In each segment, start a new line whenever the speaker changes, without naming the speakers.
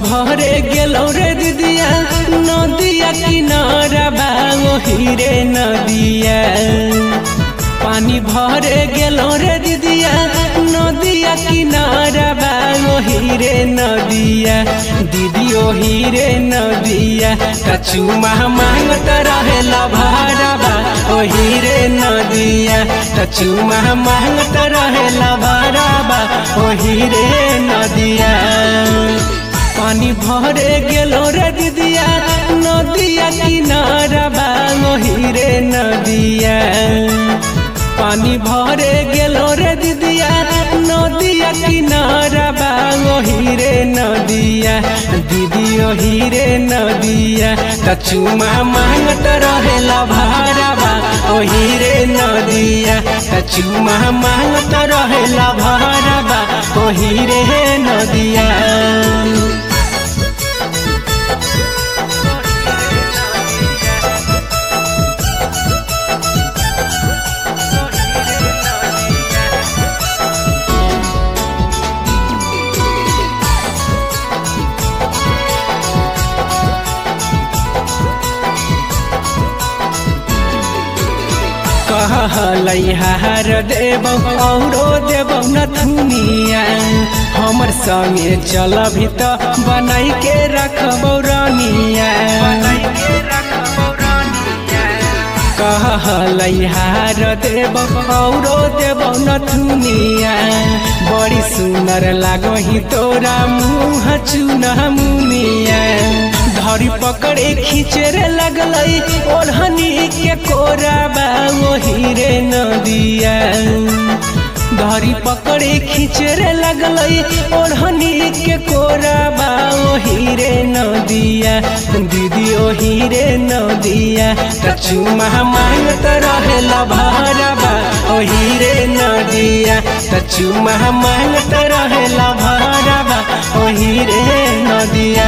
भरे गेलौ रे दिदिया नदिया किनारा बा ओही रे नदिया पानी भरे गेलौ रे दिदिया नदिया किनारा बा ओही रे नदिया दीदी ओही रे नदिया कचुमा मांगत रहेला भाड़ाबा ओही रे नदिया कचुमा मांगत रहेला भाड़ाबा ओही रे नदिया पानी भरे गेलो रे दिदिया नदिया किनारा बा ओही रे नदिया पानी भरे गेलो रे दिदिया नदिया किनारा बा ओही रे नदिया दीदी ओही रे नदिया कचुमा मांगत रहेला भाड़ाबा ओही रे नदिया कचुमा मांगत रहेला भाड़ाबा ओही रे नदिया कहलैहार देव औरो देव नथुनिया हमर संगे चलभी त बनाई के रखबौ रानिया कहलैहार देव औरो देव नथुनिया बड़ी सुंदर लागही तोरा मुँह चुना मुनिया धरी पकड़े खींचे रे लगलई ओढ़नी के कोरा बा ओही रे नदिया धरी पकड़े खींचे रे लगलई ओढ़नी के कोरा बा ओही रे नदिया दीदी ओही रे नदिया कचुमा मांगत रहेला भारबा ओही रे नदिया कचुमा मांगत रहेला भारबा ओही रे नदिया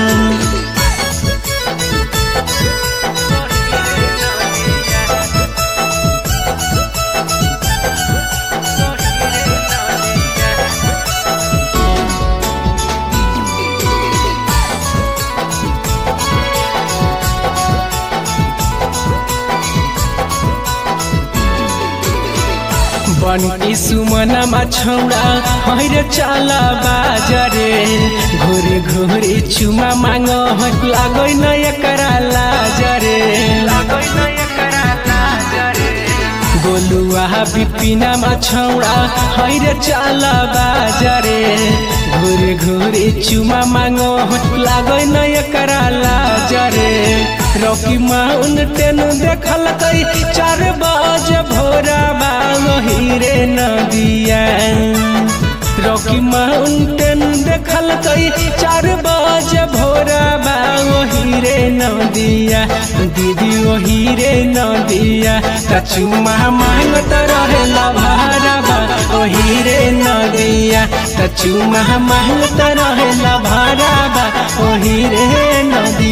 बनकी सुमनमा छौडा हैर चाल बाजरे घुरी घुरी चुमा माग लागै न एकरा लाजरे गोलुआ बिपिनमा छौडा हैर चाल बाजरे घुरी घुरी चुमा माग लागै न एकरा लाजरे रॉकी माउंटेन देखल कई चार बजे भोरा बाही रे नदिया रॉकी माउंटेन देखल कई चार बजे भोरा बाही रे नदिया दीदी वही रे नदिया कचुमा मांगत रहेला भारबा ओही रे नदिया कचुमा मांगत रहेला भारबा ओही रे नदिया